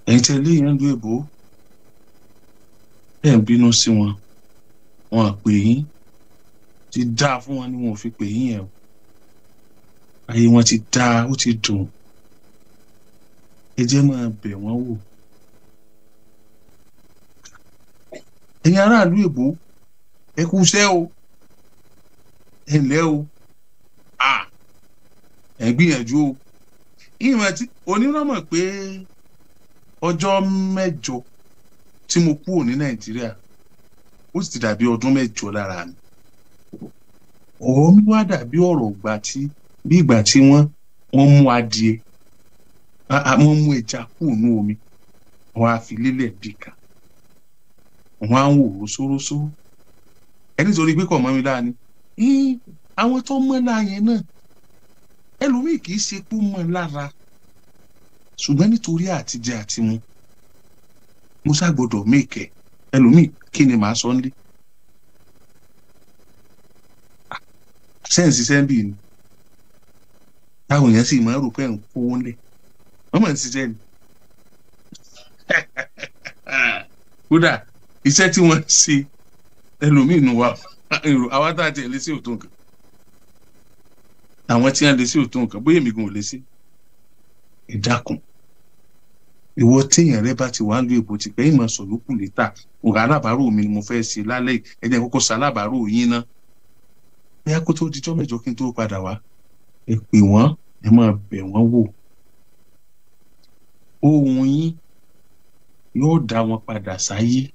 ẹ̀yin tẹ́ lé yẹn lu èbó ẹ̀ ń bínú sí wọn wọn pè yín ti dáa fún wọn ni wọn ò fi pè yín yẹn o ayé wọn ti dáa ó ti dùn ẹ jẹ́ máa bẹ̀ wọ́n wò ẹ̀yin aráàlú èbó ẹ kú iṣẹ́ o ẹ ǹlẹ́ o à ẹ gbìyànjú o ìmọ̀ tí onírànmọ̀ pé ọjọ́ mẹ́jọ tí mo kúrò ní nàìjíríà ó sì ti dàbí ọdún mẹ́jọ lára mi ọ̀rọ̀ mi wá dàbí ọ̀rọ̀ ìgbà tí bí ìgbà tí wọ́n wọ́n mú adìẹ wọ́n mú ẹja kúrò ní omi wọ́n á fi lélẹ̀ bí kan wọ́n á ń wò rósórósó ẹni torí pé kò mọ́ mi láàánú àwọn tó mọ́ láàyè náà ẹlòmíì kì í ṣe pé ó mọ́ lára ṣùgbọ́n nítorí àtijẹ àti mu mo ṣàgbọ́dọ̀ mèkẹ́ ẹlòmíì kí ni màá sọ nílé sẹ́ǹsì sẹ́ńbì ni táwọn èèyàn sì máa ń rò pé ń kówó ńlẹ̀ wọ́n mọ̀ ń ṣiṣẹ́ ni kódà iṣẹ́ tí wọ́n ṣe ẹlòmíì nù wa àwa tá a tiẹ̀ lé sí òtó nǹkan àwọn tí wọ́n lé sí òtó nǹkan bóyá èmi gan ò lé sí ìdákun ìwọ téèyàn rẹ bá ti wà ń lu èbó ti pẹ́ ìmọ̀ sọ̀lókù létà òrà alábàárò mi ni mo fẹ́ ṣe lálẹ́ ẹ jẹ́ kókó ṣalábàárò yín ná bóyá kó tó dijọ́ mẹ́jọ kí n tó padà wá ẹ pè wọ́n ẹ máa bẹ̀ wọ́n wò ohun yín yóò dá wọn padà sáyé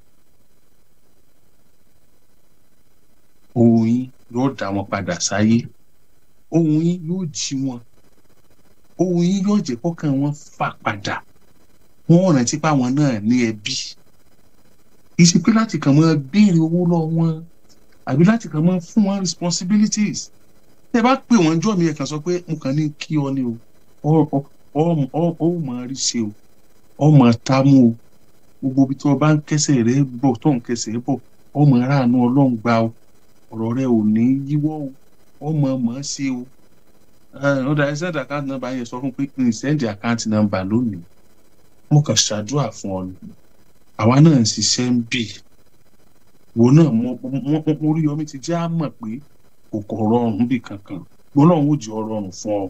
ohun yín yóò dá wọn padà sáyé ohun yín yóò jí wọn ohun yín yóò jẹ́ kọ́kàn wọn fà padà wọ́n rántí pé àwọn náà ní ẹbí ìṣe pé láti kàn máa béèrè owó lọ wọn àbí láti kàn máa fún wọn responsibilities tẹ bá pè wọn jọ mi ẹ kàn sọ pé mo kàn ní kí ọ ni o ọ máa rí ṣe o ọ máa tá mú o gbogbo ibi tí wọn bá ń kẹsẹ̀ rẹ bọ̀ tó ń kẹsẹ̀ bọ̀ ọ máa ráàánú Ọlọ́run gbà o ọ̀rọ̀ rẹ ò ní yíwọ́ o ọ máa máa ṣe o ọ̀dà ẹ send account number yẹn sọ fún pé n send account number lónìí mo kàn ṣàdúrà fún ọ ni àwa náà ń ṣiṣẹ́ ń bì wo náà mo rí omi ti jẹ́ àmọ̀ pé kò kọ̀ rọrùn bì kankan gbọ́dọ̀ ó jẹ́ ọrọ̀rùn fún ọ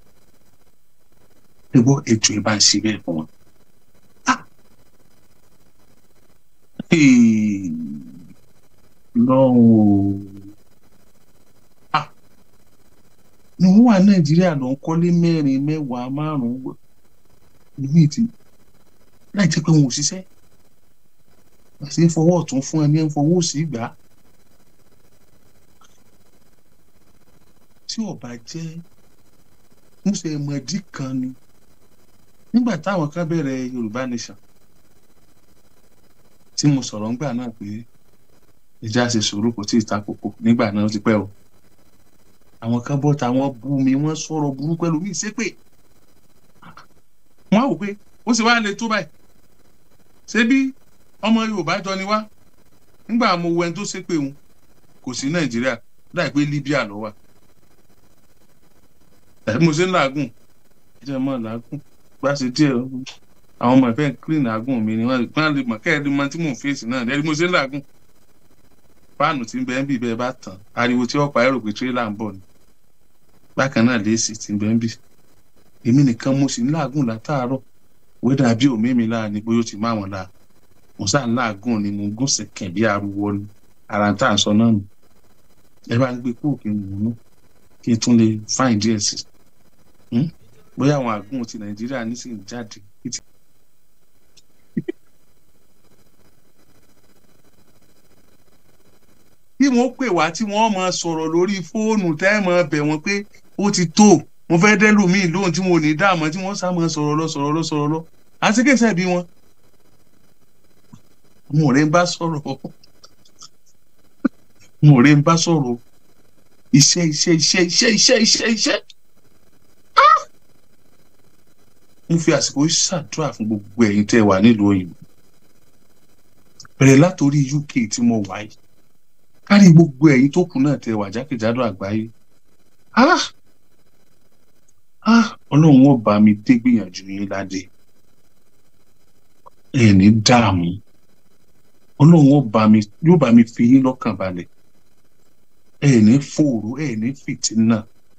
ẹgbọ́ ètò ìbá ń ṣe bẹ́ẹ̀ fún wọn. lọ́wọ́ ni wọ́n wà nàìjíríà lọ ń kọ́lé mẹ́rin mẹ́wàá márùn-ún níbi tí láì jẹ́ pé wọn ò ṣiṣẹ́ àti ń fọwọ́ ọ̀tún fún ẹni ń fọwọ́ òsì gbà á. tí ọba jẹ́ múṣe mọ̀dí kan ni nígbà táwọn kan bẹ̀rẹ̀ yorùbá nation tí mo sọ̀rọ̀ ńgbà náà pé ìjà ṣe sòrò kò tí ì ta kókó nígbà náà ó ti pẹ́ o àwọn kan bọ́ táwọn bú mi wọ́n sọ̀rọ̀ burú pẹ̀lú mi ṣépè wọ́n á wò pé ó sì wá lè tó báyìí ṣé bí ọmọ yorùbá jọ ni wá nígbà mo wọ ẹni tó ṣépè òun kò sí nàìjíríà láì pé libya ló wà tàbí mo ṣe ń làágùn ẹjẹ mọ làágùn bá ṣe díẹ̀ àwọn ọmọ ìfẹ́ clean làágùn mi ni wọ́n lè mọ̀ kẹ́ẹ̀ẹ́dì mọ tí mò ń fèsì náà lẹ́yìn mo ṣe ń làágùn fáànù tí ń bẹ ń bì bẹ́ẹ̀ bá tàn ariwo tí ọ̀pá ẹ̀rọ pé tírélà ń bọ̀ ni bákan náà léèsì tí ń bẹ ń bì èmi nìkan mo sì ń làágùn látàárọ̀ wẹ́dà bí òmí mi láà ní bóyá ó ti má wọn láà mo sáà ń làágùn ni mo gún sẹ̀kẹ̀ bí ariwo ni ara tá à ń sọ náà nù ẹ bá ń gbé kúrò kí n wò ó kí n tún lè fáìn díẹ̀ sí i bóyá àwọn àgùn ti nàìjíríà nísìnyí jáde. bí wọ́n pè wá tí wọ́n máa sọ̀rọ̀ lórí fóònù tẹ́ ẹ̀ máa bẹ̀ wọ́n pé ó ti tó mo fẹ́ dẹ́lù míì lóhùn tí mo ní dáàmú tí wọ́n sá máa sọ̀rọ̀ lọ sọ̀rọ̀ lọ sọ̀rọ̀ lọ àtikẹ́sẹ̀ bí wọn. mo rẹ̀ ń bá sọ̀rọ̀ mo rẹ̀ ń bá sọ̀rọ̀ iṣẹ́ iṣẹ́ iṣẹ́ iṣẹ́ iṣẹ́ iṣẹ́ iṣẹ́ mo fi àsìkò ṣàdúrà fún gbogbo ẹ̀yin tẹ́ wà nílùú òyìnbó bẹ̀rẹ̀ látòrí UK tí mo wà yìí kárí gbogbo ẹ̀yin tó kù náà tẹ́ wà jákèjádò àgbáyé ọlọ́run ó bá mi dé gbìyànjú yín ládé ẹ ní dààmú ọlọ́run ó bá mi yóò bá mi fi yín lọ́kàn balẹ̀ ẹ ní fòrò ẹ ní fìtínà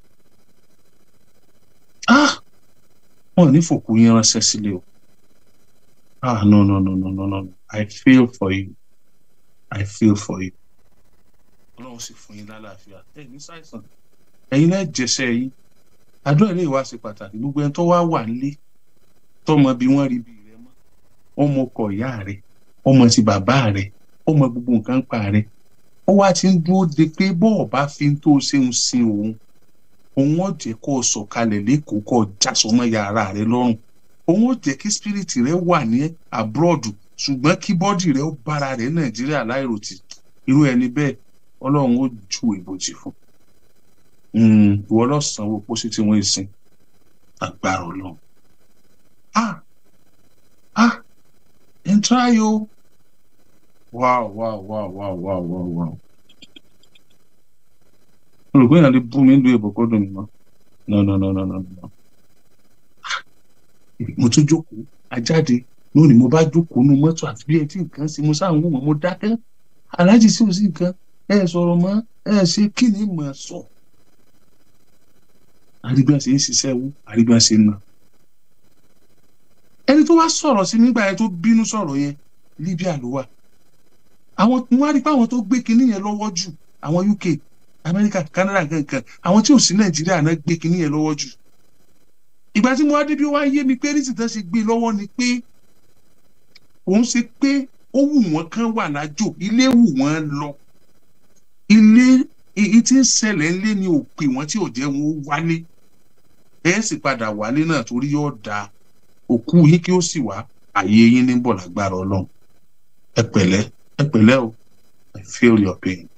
ah wọn ò ní fòkú yín ránṣẹ́ sílé o ah no no no no no no I feel for you I feel for you ọlọ́run sì fún yín lálàáfíà ẹ ní ṣàìsàn ẹ̀yin náà jẹsẹ̀ yín àdúrà ilé ìwà ṣe pàtàkì gbogbo ẹni tó wá wà nílé tọmọ bí wọ́n rí bí rẹ mọ́ ọmọ ọkọ ìyá rẹ ọmọ ti bàbá rẹ ọmọ gbogbo nǹkan pa rẹ ó wá ti ń dúró de pé bọ́ọ̀ bá fi ń tó ṣeun sin òun òun ó jẹ́ kó o sọ̀kalẹ̀ lẹ́kọ̀ọ́ kó o jásọmọ́ yàrá rẹ lọ́rùn òun ó jẹ́ kí spiriti rẹ wà ní abroad ṣùgbọ́n kí bọ́dì rẹ ó bára rẹ nàìjíríà láìròtì irú ẹni bẹ́ẹ̀ ọlọ́run ó ju ìbòjì fún ìwọ lọ́sàn-án pósí tí wọ́n ń sin agbára ọlọ́run ah ah n try o wow wow wow wow wow wow wow olùkọ́ yẹn lè bú mi lu èbò kó dùn mí mọ́ no no no no no no mo tún jókòó ajáde lónìí mo bá jókòó nu mọ́tò àti bí ẹ tí nǹkan sí mo sáà ń wò wọ́n mo dákẹ́ aláàjì sí òsì nǹkan ẹ sọ̀rọ̀ mọ́ ẹ ṣe kí ni mà sọ àrígbà ṣe ń ṣiṣẹ́ wú àrígbà ṣe ń nà ẹni tó wá sọ̀rọ̀ sí nígbà yẹn tó bínú sọ̀rọ̀ yẹn Libya ló wà àwọn wọn á rí pé àwọn tó gbé kinní yẹn lọ́wọ́ jù àwọn UK Amẹ́ríkà Canada kankan àwọn tí ò sí Nàìjíríà náà gbé kinní yẹn lọ́wọ́ jù ìgbà tí mo wá débi wá yé mi pé rísì tán ṣe gbé lọ́wọ́ ni pé òun ṣe pé ó wù wọ́n kán wà lájò ilé wù wọ́n lọ ilé èyí tí ń ṣẹlẹ̀ ńlé ni ò pè wọ́n tí ò jẹ́ wọn ó wálé ẹ̀ sì padà wálé náà torí yóò da òkú yín kí ó sì wá àyè yín ní bọ̀ lágbára ọlọ́run ẹ pẹ̀lẹ́ ẹ pẹ̀lẹ́ o I feel your pain.